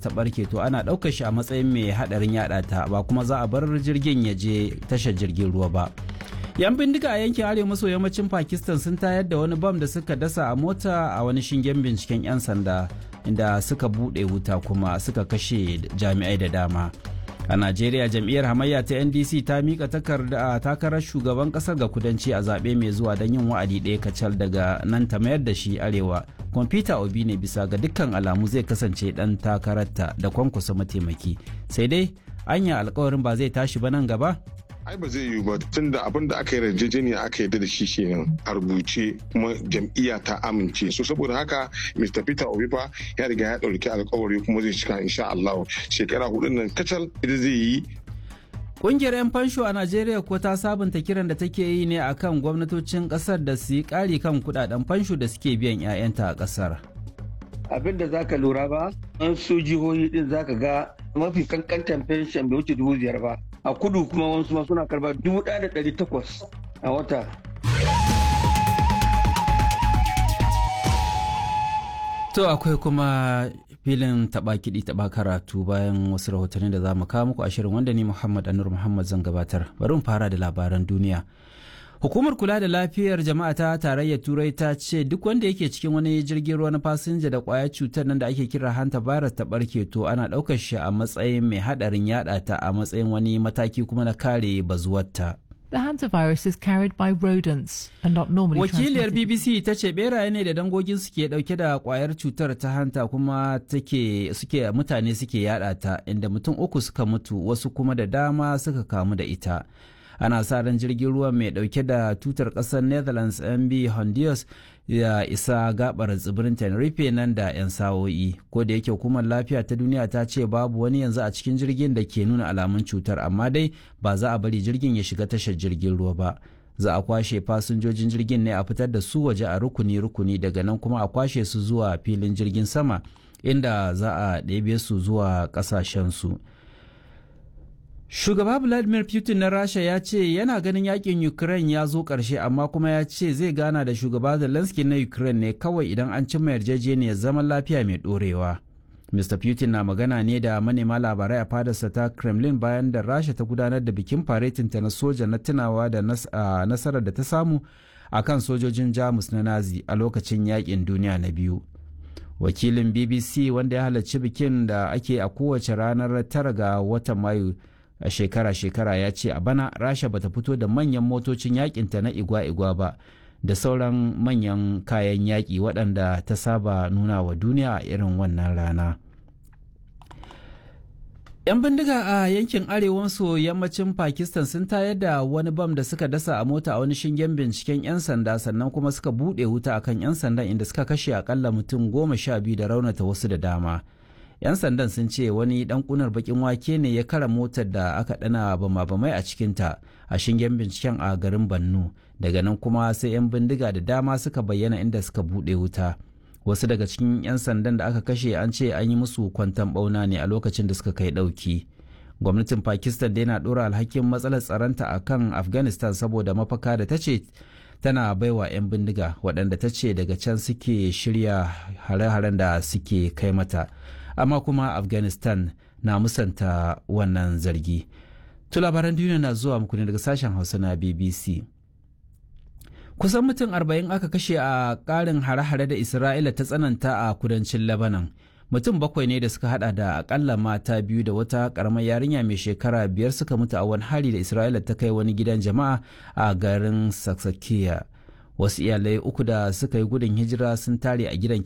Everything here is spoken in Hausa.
ta barke to ana ɗaukar shi a matsayin mai haɗarin yaɗa ta ba kuma za a bar jirgin ya je tashar jirgin ruwa ba yan bindiga a yankin arewa maso yammacin pakistan sun tayar da wani bam da suka dasa a mota a wani shingen binciken 'yan sanda inda suka buɗe wuta kuma suka kashe jami'ai da dama a najeriya jam'iyyar hamayya ta ndc ta mika takarda takarar shugaban kasar ga kudanci a zaɓe mai zuwa don yin wa'adi ɗaya kacal daga nan ta mayar da shi arewa kwamfuta obi ne bisa ga dukkan alamu zai kasance ɗan takararta da kwankwasa mataimaki sai dai anya alkawarin ba zai tashi ba nan gaba ai ba zai yiwu ba tun da abin da aka yi yarjejeniya aka yarda da shi kenan a rubuce kuma jam'iyya ta amince so saboda haka mr peter obi fa ya riga ya ɗauki alkawari kuma zai cika insha allah shekara hudun nan kacal ita zai yi Ƙungiyar 'yan fansho a Najeriya ko ta sabunta kiran da take yi ne akan gwamnatocin ƙasar da su yi ƙari kan kudaden fansho da suke biyan 'ya'yanta a ƙasar. Abin da zaka lura ba, an su jihohi din zaka ga mafi kankantan fenshen bai wuce dubu biyar ba. A kudu kuma wasu ma suna karba dubu ɗaya da ɗari takwas a wata. To akwai kuma filin taba kiɗi taba karatu bayan wasu rahotanni da za mu kawo muku ashirin wanda ni Muhammad Anur Muhammad zan gabatar. Bari mu fara da labaran duniya. Hukumar kula da lafiyar jama'a ta tarayyar Turai ta ce duk wanda yake cikin wani jirgin ruwa na fasinja da kwayar cutar nan da ake kira hanta virus ta barke to ana ɗaukar shi a matsayin mai haɗarin yaɗa ta a matsayin wani mataki kuma na kare bazuwarta. The hantavirus is carried by rodents and not normally Wakiliyar transmitted. BBC ta ce beraye ne da dangogin suke dauke da kwayar cutar ta hanta kuma take suke mutane suke yada ta inda mutum uku suka mutu wasu kuma da dama suka kamu da ita. Ana sa ran jirgin ruwa mai dauke da tutar kasar Netherlands MB Honduras ya isa gabar tsibirin Tenerife nan da 'yan sa'o'i. Ko da yake hukumar lafiya ta duniya ta ce babu wani yanzu a cikin jirgin da ke nuna alamun cutar amma dai ba za a bari jirgin ya shiga tashar jirgin ruwa ba. za a kwashe fasinjojin jirgin ne a fitar da su waje a rukuni-rukuni daga nan kuma a kwashe su zuwa filin jirgin sama inda za a ɗebe su zuwa ƙasashensu. Shugaba Vladimir Putin na Rasha ya ce yana ganin yakin Ukraine ya zo ƙarshe amma kuma ya ce zai gana da shugaba Zelensky na Ukraine ne kawai idan an cimma yarjejeniyar zaman lafiya mai ɗorewa. Mr. Putin na magana ne da manema labarai a fadarsa ta Kremlin bayan da Rasha ta gudanar da bikin faretinta na soja na tunawa da nasarar da ta samu a kan sojojin Jamus na Nazi a lokacin yakin duniya na biyu. Wakilin BBC wanda ya halarci bikin da ake a kowace ranar tara ga watan Mayu a shekara-shekara ya ce a bana Rasha bata fito da manyan motocin yakinta na igwa-igwa ba. da sauran manyan kayan yaƙi waɗanda ta saba nuna wa duniya a irin wannan rana. 'Yan bindiga a yankin arewa maso yammacin Pakistan sun tayar da wani bam da suka dasa a mota a wani shingen binciken 'yan sanda sannan kuma suka buɗe wuta akan 'yan sandan inda suka kashe akalla mutum goma sha biyu da raunata wasu da dama. 'Yan sandan sun ce wani ɗan kunar bakin wake ne ya kara motar da aka ɗana bama-bamai a cikinta a shingen binciken a garin Bannu. Daga nan kuma sai 'yan bindiga da dama suka bayyana inda suka buɗe wuta. wasu daga cikin 'yan sandan da aka kashe an ce an yi musu kwantan bauna ne a lokacin da suka kai ɗauki gwamnatin pakistan dai na ɗora alhakin matsalar tsaronta a kan afghanistan saboda mafaka da ta ce tana baiwa 'yan bindiga waɗanda ta ce daga can suke shirya hare-haren da suke kai mata amma kuma afghanistan na musanta wannan zargi to labaran duniya na zuwa muku ne daga sashen hausa na bbc kusan mutum arba'in aka kashe a ƙarin hare-hare da isra'ila ta tsananta a kudancin lebanon mutum bakwai ne da suka hada da akalla mata biyu da wata karamar yarinya mai shekara biyar suka mutu a wani hari da isra'ila ta kai wani gidan jama'a a garin saksakiya wasu iyalai uku da suka yi gudun hijira sun tare a gidan